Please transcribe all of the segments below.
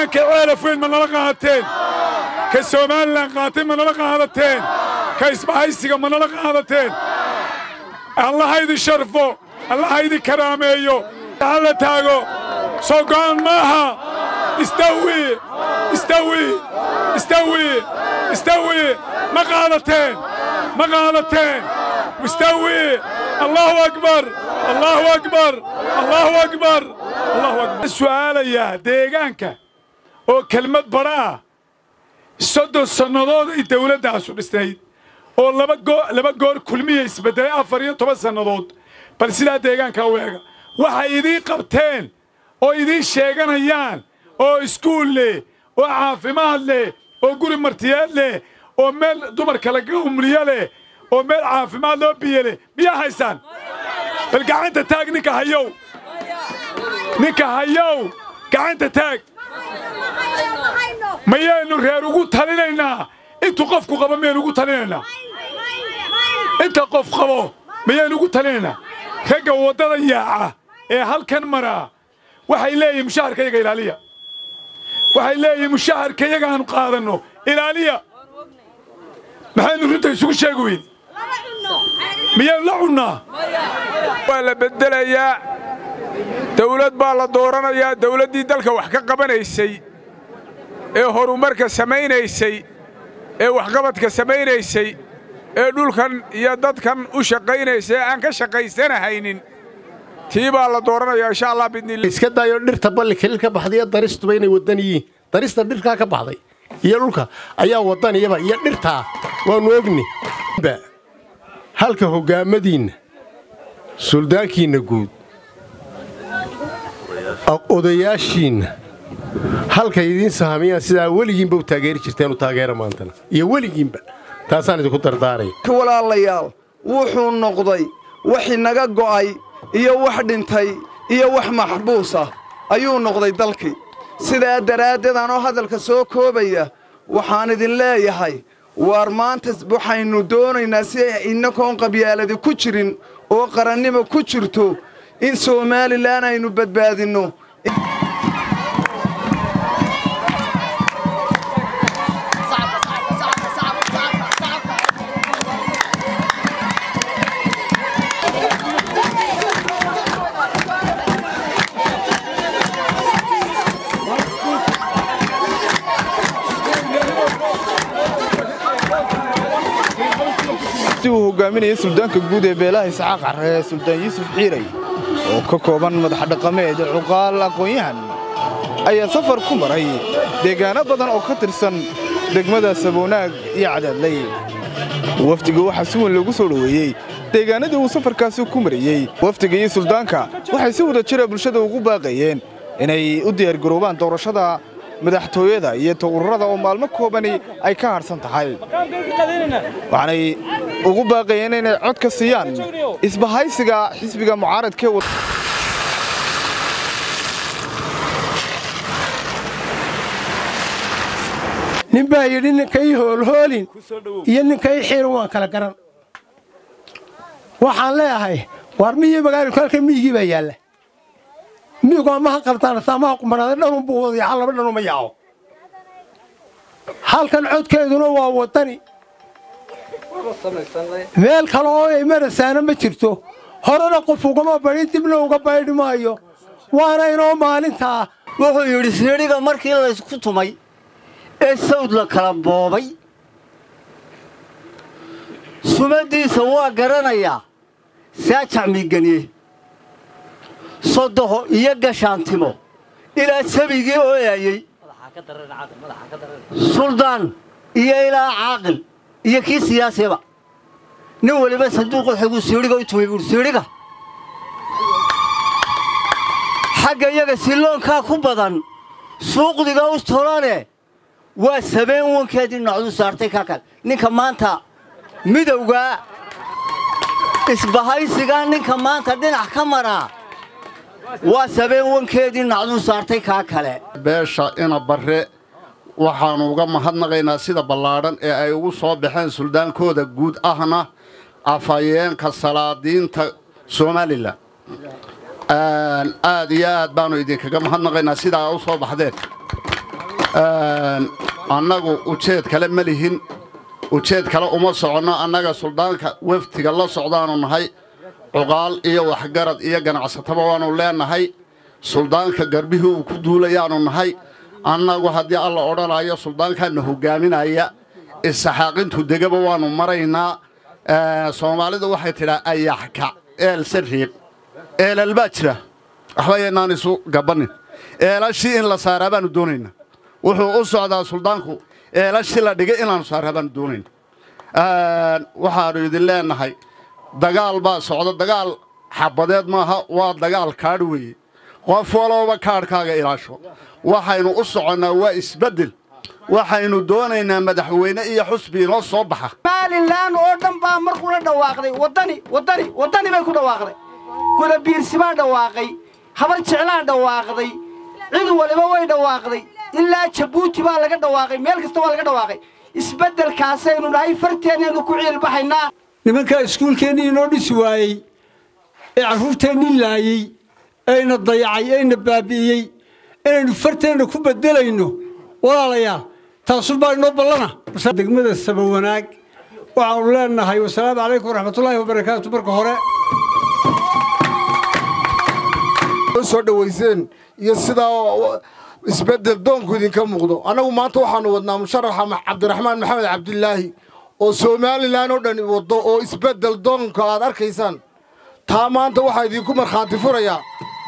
ka ceelafoyn ma nala qaadateen ka somalilan qaatay ma nala qaadateen ka isbahaysiga ma nala qaadateen allaha idin sharfo allaha idin karaameeyo hala taago soo go'aan maaha istawi istawi istawi istawi ma qaadateen ma qaadateen mustawi allahu akbar allahu akbar allahu akbar allahu akbar su'aalayaa deegaanka oo kelmad badha ah soddon sannadood ay dawladdaasu dhisnayd oo laba goo laba goor kulmiya isbeddelay afar iyo toban sannadood bal sidaa deegaanka u eega waxay idiin qabteen oo idiin sheeganayaan oo iskuul leh oo caafimaad leh oo guri martiyeed leh oo meel dumarka laga umliyo leh oo meel caafimaad loo biyo leh miyaa haysaan bal gacanta taag ninka hayow ninka hayow gacanta taag mayaynu reer ugu talinaynaa intuu qofku qabo miyaynu ugu talinaynaa inta qof qabo miyaynu ugu talinaynaa ragga waddada yaaca ee halkan maraa waxay leeyihin mushaharkayaga ilaaliya waxay leeyihin mushaharkayaga aanu qaadanno ilaaliya maxaynu runta isugu sheegi weyn miyaynu la cunnaa waa la beddelayaa dawlad baa la dooranayaa dawladdii dalka wax ka qabanaysay ee horumarka samaynaysay ee waxqabadka samaynaysay ee dhulkan iyo dadkan u shaqaynaysa ee aan ka shaqaysanahaynin tii baa la dooranayaa insha allah bidniillah iska daayo dhirta balli kelil ka baxday iyo daristuba inay waddan yihiin darista dhirkaa ka baxday iyo dhulka ayaa waddaniyaba iyo dhirtaa waannu ogni halka hoggaamadiinna suldaankiinna guud odayaashiinna halkay idiin sahamiyaan sidaa weligiinba u taageeri jirteenu taageera maantana iyo weligiinba taasaan idinku dardaaraya walaalayaal wuxuu noqday wax inaga go'ay iyo wax dhintay iyo wax maxbuus ah ayuu noqday dalkii sidaa daraaddeed anoo hadalka soo koobaya waxaan idin leeyahay waar maanta waxaynu doonaynaa si inakoon qabyaaladi ku jirin oo qarannimo ku jirto in somalilan aynu badbaadinno uu hogaaminaya suldaanka guud ee beelaha isxaaq carre suldaan yuusuf xiiray oo ka kooban madaxdhaqameed cuqaal aqoon-yahan ayaa safar ku maray deegaano badan oo ka tirsan degmada saboonaag iyo cadaadley wafdiga waxaa si weyn loogu soo dhoweeyey deegaanadii uu safarkaasi ku marayey wafdiga iyo suldaanka waxay si wada jira bulshada ugu baaqayeen inay u diyaargaroobaan doorashada madaxtooyada iyo tawurrada oo maalmo koobani ay ka hadhsan tahay waxaanay ugu baaqayeen inay cod ka siiyaan isbahaysiga xisbiga mucaaradkee nin baa yidhi ninkay hoolhoolin iyo ninkay xiirin waan kala garan waxaan leeyahay waar miyii magaalku halkan miyigii baa yaalla miyigu amaha qartaanata amaha qumanaada dhanunbuu wadayaca laba dhanuma yaaco halkan codkeeduna waa waddani meel kale oo ay marasaana ma jirto horena qof ugama badhin dibna uga baydhi maayo waana inoo maalintaa wuxuu yidhi siidhiga markii laysku tumay ee sawd la kala boobay sumaddiisa waa garanayaa saajac miiganiye sodoho iyo gashaantimo ilaa sabigii ooyaayey suldaan iyo ilaa caaqil iyo kii siyaasiba nin weliba sanduuqu xiguu siidhiga u tumay buuri siidhiga xagga iyaga silloonkaa ku badan suuqdiga u tolane waa sabeen wankeedii nocdu saartay ka kale ninka maanta midowgaa isbahaysigaa ninka maanta dhinac ka maraa waa sabeen wankeedii nacdu saartay kaa kale beesha ina barre waxaannu uga mahadnaqaynaa sida ballaadhan ee ay ugu soo baxeen suldaankooda guud ahna afhayeenka salaadiinta somalilan aad iyo aad baannu idinkaga mahadnaqaynaa sidaa u soo baxdeen annagu ujeed kale ma lihin ujeed kale uma soconno annaga suldaanka waftiga la socdaanu nahay cuqaal iyo waxgarad iyo ganacsataba waannu leennahay suldaanka garbihii uu ku duulayaanu nahay annagu haddii alla odhanayo suldaankaana hogaaminaya issaxaaqintu degaba waannu maraynaa soomaalidu waxay tidhaa ayaxka eel sariib eelal baa jira waxba yaynaan isu gabannin eelashii in la saaraa baannu doonaynaa wuxuu u socdaa suldaanku eelashii la dhigay inaannu saaraa baannu doonayna waxaannu idin leennahay dagaal baa socda dagaal xabadeed maaha waa dagaal kaadh weeye qof walooba kaadhkaaga ilaasho waxaynu u soconnaa waa isbeddel waxaynu doonaynaa madaxweyne iyo xusbi inoo soo baxa somalilan oo dhan baa markuna dhawaaqday waddani waddani waddani bay ku dhawaaqday gudabiirsi baa dhawaaqay habar jeclaa dhawaaqday cid waliba way dhawaaqday ilaa jabuuti baa laga dhawaaqay meel kasta waa laga dhawaaqay isbeddelkaasaynu nahay farteennaynu ku ciilbaxaynaa nimankaa iskuulkeennii inoo dhisi waayey ee carruurteennii laayey eyna dayacay eyna baabi'iyey inaynu farteenna ku beddelayno walaalayaal taasubaa inoo ballana degmada sabawanaag waxaannu leennahay wasalaamu calaykum waraxmatullaahi wabarakaatu marka hore soo dhowayseen iyo sidaa isbeddel doonku idinka muuqdo annagu maanta waxaannu wadnaa musharaxa cabdiraxmaan maxamed cabdilaahi oo somalilan oo dhan waddo oo isbeddel doonka aad arkaysaan taa maanta waxaa idinku markhaati furayaa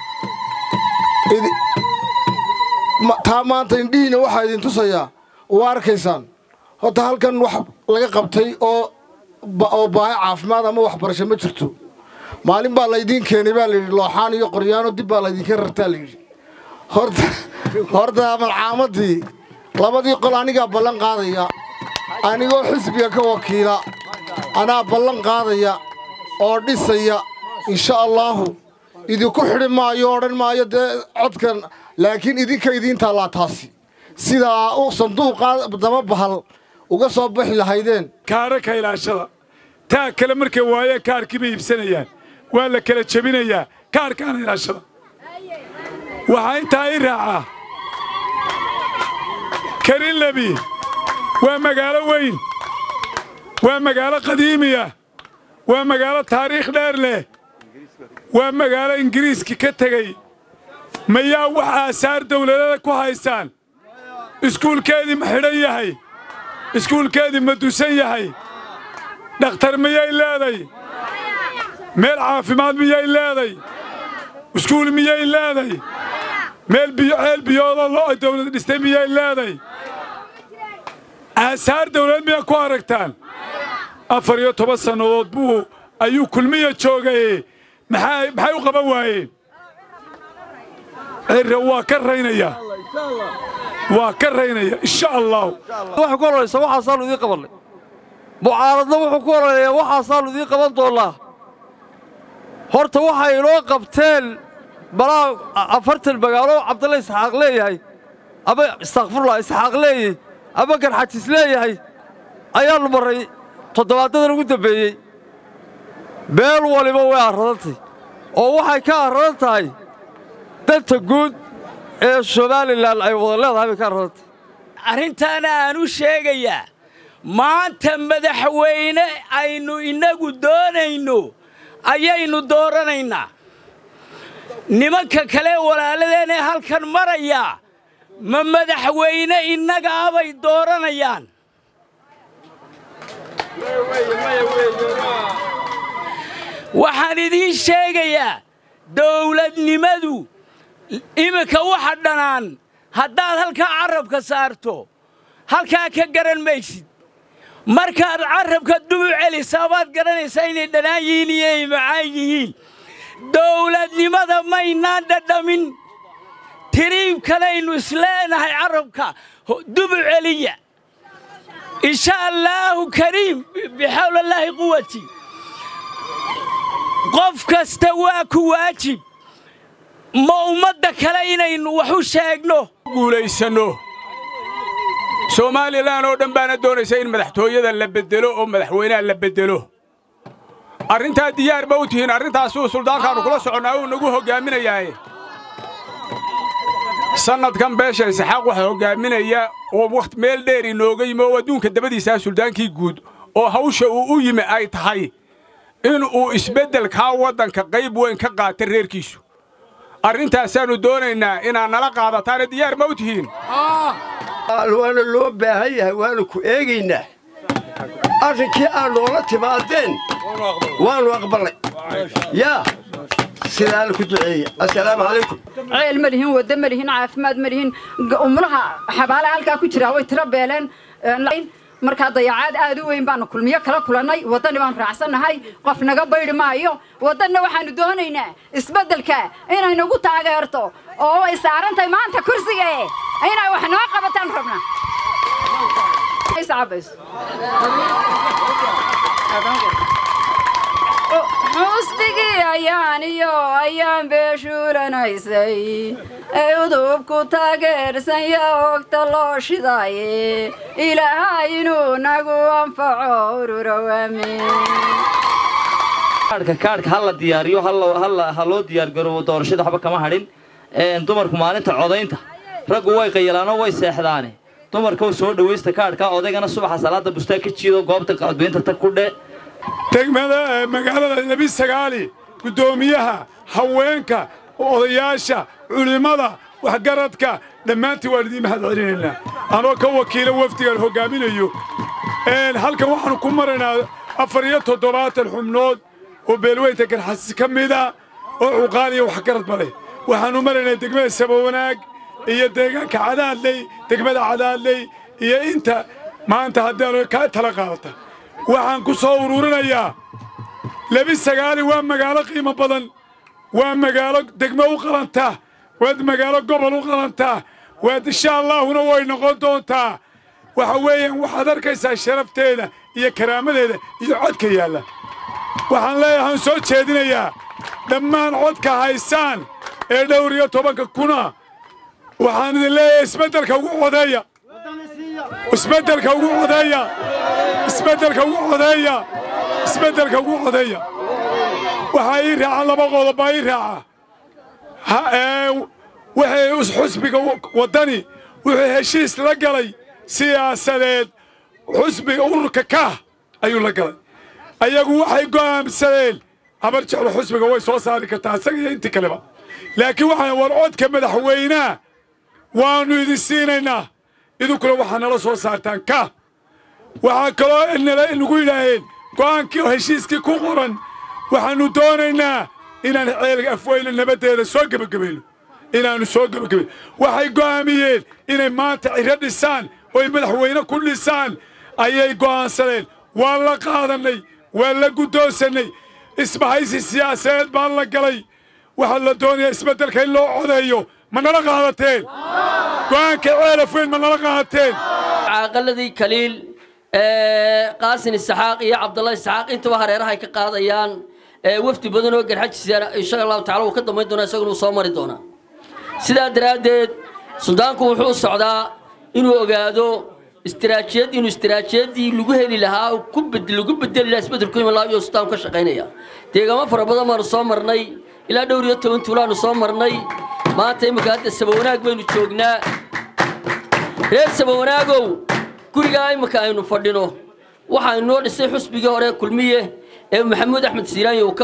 taa maanta indhihiina waxaa idin tusayaa waa arkaysaan horta halkan wax laga qabtay oo oo baahi caafimaad ama waxbarasho ma jirto maalin baa laydiin keenay baa layidhi looxaan iyo qoryaano dib baa laydinka rartaa layidhi horta horta malcaamadii labadii qol anigaa ballan qaadaya anigoo xisbiga ka wakiila anaa ballan qaadaya oo dhisaya insha allaahu idinku xidhi maayo odhan maayo dee codkan laakiin idinka idiin taallaa taasi sidaa u sanduuqaa daba bahal uga soo baxi lahaydeen kaadha ka ilaashada taa kale markay waayeen kaarhkii bay iibsanayaan waa la kala jebinayaa kaarhkaana ilaashada waxaa intaa i raacaa karinlebi waa magaalo weyn waa magaalo qadiimiya waa magaalo taariikh dheer leh waa magaalo ingiriiski ka tegey mayaa wax aasaar dawladada ku haysaan iskuulkeedii ma xidhan yahay iskuulkeedii ma dusan yahay dhakhtar miyay leeday meel caafimaad miyay leeday iskuul miyay leeday meel biyo ceel biyoodoo loo dawlad dhistay miyay leeday aasaar dawlad miyaa ku aragtaan afar iyo toban sannadood buu ayuu kulmiya joogaye maxay u qaban waayeen cirre waa ka raynaya waa ka raynaya insha allahu waxay ku horaysa waxaasaannu idiin qabannay mucaaradna wuxuu ku horeeyaa waxaasaannu idiin qaban doonnaa horta waxay inoo qabteen balaa afartan magaalo cabdalle isxaaq leeyahay ama istakfurlah isxaaq leeyey ama garxajis leeyahay ayaannu marray toddobaadadan ugu dambeeyey meel waliba way arradantay oo waxay ka arradan tahay danta guud ee somalilan ay wada leedahay bay ka arradantay arrintaana aan u sheegayaa maanta madaxweyne aynu innagu doonayno ayaynu dooranaynaa nimanka kale walaaladeen ee halkan maraya ma madaxweyne innagaabay dooranayaan waxaan idiin sheegayaa dawladnimadu iminka waxa dhanaan haddaad halkaa carrabka saarto halkaa ka garan maysid markaad carrabka dubu celisaa baad garanaysaa inay dhanaan yihiin iyo ay macaan yihiin dawladnimada maynaan dhadhamin tiriib kalaynu isleenahay carrabka dubu celiya insha allaahu kariim bixawlallaahi quwati qof kasta waa ku waajib ma ummadda kale inaynu wax u sheegno guulaysanno somalilan oo dhan baana doonaysa in madaxtooyada la beddelo oo madaxweynaha la beddelo arrintaa diyaar ba u tihiin arrintaasuu suldaankaannu kula soconnaa uu nagu hoggaaminayaaye sannadkan beesha isxaaq waxaa hoggaaminaya oo wakhti meel dheer inooga yimi oo adduunka dabadiisaa suldaankii guud oo hawsha uu u yimi ay tahay in uu isbeddelkaa waddanka qayb weyn ka qaata reerkiisu arrintaasaannu doonaynaa inaad nala qaadataane diyaar ma u tihiin waana loo baahan yahay waanu ku eegaynaa arrinkii aan noola timaadeen waannu aqbalnay yaa sidaana ku duceeya assalaamu calaykum ceel ma lihin waddo ma lihin caafimaad ma lihin umulaha xabaalaha halkaa ku jira way tiro beeleen markaa dayacaad aad u weyn baanu kulmiyo kala kulannay waddani baanu raacsannahay qof naga baydhi maayo waddanna waxaannu doonaynaa isbeddelka inay nagu taageerto oo way saarantahay maanta kursiga inay wax noo qabataan rabnaa xusbigii ayaan iyo ayaan beeshuulanaysay ee udubku taageersan ya ogta loo shidaaye ilaahay inuu nagu anfaco ururawamin kaadhka kaadhka ha la diyaariyo ha loo diyaargaroobo doorashada waxba kama hadhin dumarku maalinta codaynta raggu way qayalaanoo way seexdaane dumarka soo dhawaysta kaadhka odaygana subaxa salaada bustaa ka jiido goobta qadweynta tag ku dhe degmada magaalada nebi sagaali guddoomiyaha haweenka odayaasha culimmada waxgaradka dhammaantii waan idiin mahad celinaynaa anoo ka wakiila wafdigaan hoggaaminayo halkan waxaannu ku maraynaa afar iyo toddobaatan xubnood oo beelweynta garxasi ka mida oo cuqaal iyo waxgaradba leh waxaannu maraynaa degmada sabawanaag iyo deegaanka cadaadley degmada cadaadley iyo inta maanta haddii ka tala qaadata waxaan ku soo ururinayaa lebi sagaali waa magaalo qiimo badan waa magaalo degmo u qalanta waad magaalo gobol u qalantaa waad insha allaahuna way noqon doontaa waxa weeyaan waxaad arkaysaa sharafteeda iyo karaamadeeda iyo codka yaalla waxaan leeyahay aan soo jeedinayaa dhammaan codka haysaan ee dhowr iyo tobanka kuna waxaan idin leeyahay isbeddelka ugu codeeya isbeddelka ugu codeeya isbeddelka ugu codeeya isbeddelka ugu codeeya waxaa ii raaca laba qodob baa ii raaca waxay xusbiga waddani wuxuu heshiis la galay siyaasadeed xusbiga ururka kaah ayuu la galay ayagu waxay go'aamsadeen habar jeclo xusbiga way soo saari kartaa isaga iyo intii kaleba laakiin waxaan war codka madaxweynaha waannu idin siinaynaa idinkuna waxaa nala soo saartaan kaah waxaa kaloo nagu yidhaaheen go'aankii oo heshiiskii ku qoran waxaannu doonaynaa inaan ceelga afweyne nabaddeeda soo gebagabayno inaannu soo gebagabayno waxay go'aamiyeen inay maanta ciro dhisaan oy madaxweyne ku dhisaan ayay go'aansadeen waa la qaadannay waa la guddoonsannay isbahaysi siyaasadeed baan la galay waxaa la doonayaa isbeddelka in loo codeeyo ma nala qaadateen go'aanka ceel afweyn ma nala qaadateen caaqaladii kaliil qaasin isxaaq iyo cabdalla isxaaq intaba hareeraha ay ka qaadayaan wafdi badan oo garxajisana insha allahu tacala wuu ka dambayn doonaa isaguna uu soo mari doonaa sidaa daraaddeed suldaanku wuxuu u socdaa inuu ogaado istiraatijiyad inuu istiraatijiyaddii lagu heli lahaa ku bed lagu bedeli lahaa isbeddelku iman lahaa iyo suldaanku ka shaqaynaya deegaamo fara badan baanu soo marnay ilaa dhowr iyo toban tuulaanu soo marnay maanta imika hadda sabawanaag baynu joognaa reer sabawanaagow gurigaa imika aynu fadhino waxaa inoo dhisay xusbigii hore kulmiye ee maxamuud axmed siiraanyi uu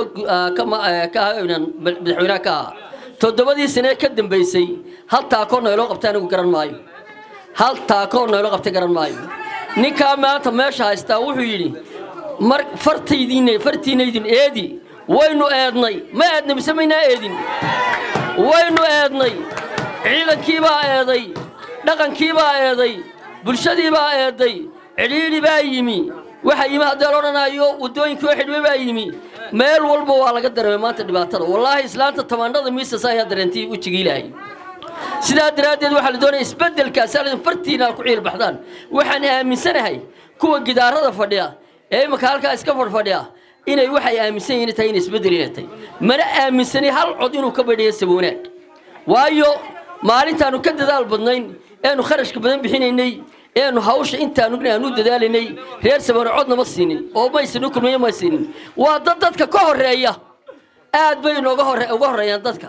madaxweynaha ka ahaa toddobadii sane ka dambaysay hal taakoo nayloo qabtay anigu garan maayo hal taakoo nayloo qabtay garan maayo ninkaa maanta meesha haystaa wuxuu yidhi mar fartaydiin fartiinaydin eedi waynu eednay ma eednay mise maynaa eedin waynu eednay ciidankiibaa eeday dhaqankiibaa eeday bulshadiibaa eeday cidhiidhi baa yimi waxa yimi haddee la odhanayo waddooyinkii oo xidhme baa yimi meel walba waa laga dareemay maanta dhibaatada wallaahi islaanta tamaandhada miisas ayaa dareentay wejigii ilaahay sidaa daraaddeed waxaa la doonaya isbeddelkaas alidin fartiina ku ciil baxdaan waxaan aaminsanahay kuwa gidaarada fadhiya ee imika halkaa iska fadhfadhiya inay waxay aaminsan yihiin tahay inay isbeddel inay tahay mana aaminsani hal cod inuu ka badhiyo saboonaag waayo maalintaanu ka dadaal badnayn eenu kharashka badan bixinaynay eenu hawsha intaanu aanu dadaalaynay reer saboone codna ma siinin oo maysan u kulmiye ma siinin waa dad dadka ka horreeya aad bay inooga horre uga horreeyaan dadka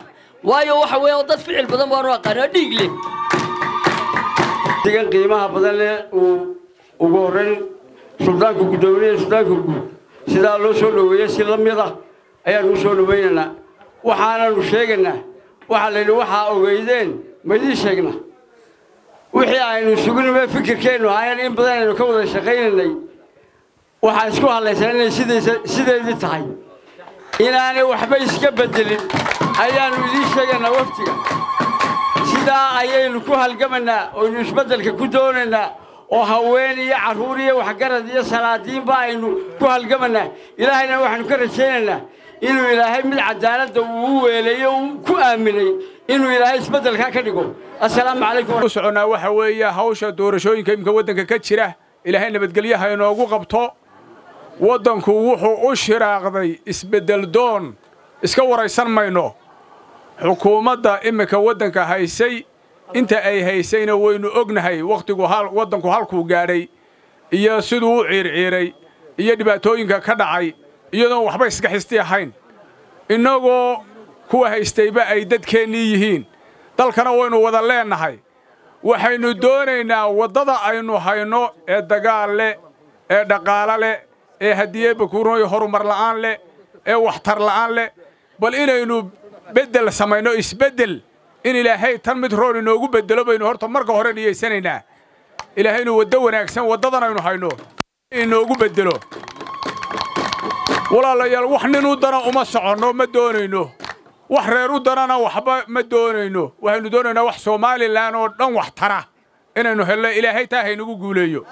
waayo waxa weeye dad ficil badan baanu aqaanaa dhiig leh digan qiimaha badan leh uu ugu horrayn suldaanka guddoomiyaha suldaanka guud sidaa loo soo dhoweeyey si la mid ah ayaanu u soo dhowaynaynaa waxaananu sheegaynaa waxaa la yidhi waxaa ogeydeen maydii sheegna wixii aynu suginime fikirkeennu ahayn in badan aynu ka wada shaqaynaynay waxaa isku hadlaysaa inay sidaysa sideedii tahay inaanay waxba iska beddelin ayaannu idiin sheegaynaa waftiga sidaa ayaynu ku halgamaynaa oynu isbeddelka ku doonaynaa oo haween iyo carruur iyo waxgarad iyo salaadiinba aynu ku halgamaynaa ilaahayna waxaanu ka rajaynaynaa inuu ilaahay mid cadaaladda uu u weeleeyo uu ku aaminay inuu ilaahay isbeddelkaa ka dhigo assalaamu calaykum u soconaa waxa weeye hawsha doorashooyinka imika waddanka ka jira ilaahay nabadgelyaha inoogu qabto waddanku wuxuu u shiraaqday isbeddel doon iska waraysan mayno xukuumadda iminka waddanka haysay inta ay haysayna waynu ognahay wakhtigu waddanku halkuu gaadhay iyo siduu u ciirciiray iyo dhibaatooyinka ka dhacay iyadoon waxba iska xisti ahayn innagoo kuwa haystayba ay dadkeennii yihiin dalkana waynu wada leennahay waxaynu doonaynaa waddada aynu hayno ee dagaal leh ee dhaqaalo leh ee hadiye bakuurooyo horumar la'aan leh ee waxtar la'aan leh bal inaynu beddel samayno isbeddel in ilaahay tan mid roon inoogu beddelo baynu horta marka hore niyaysanaynaa ilaahaynu waddo wanaagsan waddadan aynu hayno inoogu beddelo walaalayaal wax nin u dana uma soconno ma doonayno wax reer u danana waxba ma doonayno waxaynu doonaynaa wax somalilan oo dhan wax tara inaynu helno ilaahay taa haynagu guuleeyo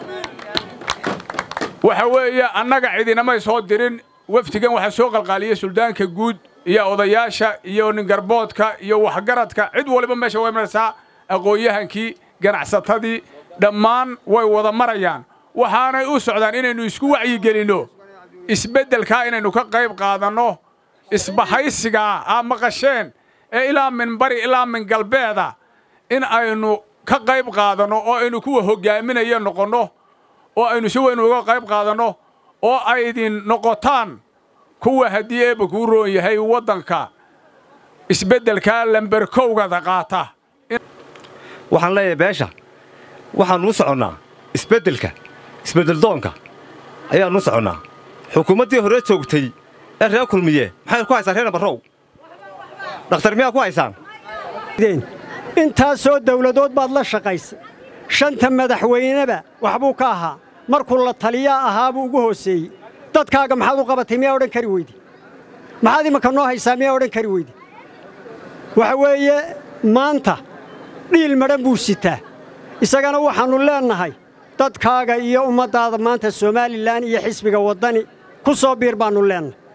waxa weeye annaga cidinamay soo dirin wafdigan waxaa soo qalqaaliyey suldaanka guud iyo odayaasha iyo ningarboodka iyo waxgaradka cid waliba meesha way maraysaa aqoon-yahankii ganacsatadii dhammaan way wada marayaan waxaanay u socdaan inaynu isku wacyigelinno isbeddelkaa inaynu ka qayb qaadanno isbahaysigaa aa maqasheen ee ilaa min bari ilaa min galbeeda in aynu ka qayb qaadanno oo aynu kuwa hoggaaminaya noqonno oo aynu si weyn uga qayb qaadanno oo ay idin noqotaan kuwa haddii eebba kuu roon yahay waddanka isbeddelkaa lamberkowgada qaata waxaan leeyahay beesha waxaannu u soconnaa isbeddelka isbeddeldoonka ayaannu u soconnaa xukuumaddii hore joogtay ee reer kulmiye maxay ku haysaan reer barrow dhakhtar miyaa ku haysaan intaasoo dawladood baad la shaqaysay shanta madaxweyneba waxbuu ka ahaa markuu la taliyaa ahaa buu ugu hooseeyey dadkaaga maxaad u qabatay miyaa odhan kari weyde maxaad imanka noo haysaa miyaa odhan kari weyde waxa weeye maanta dhiil madhan buu sitaa isagana waxaannu leennahay dadkaaga iyo ummaddaada maanta somalilan iyo xisbiga waddani ku soo biir baannu leennahay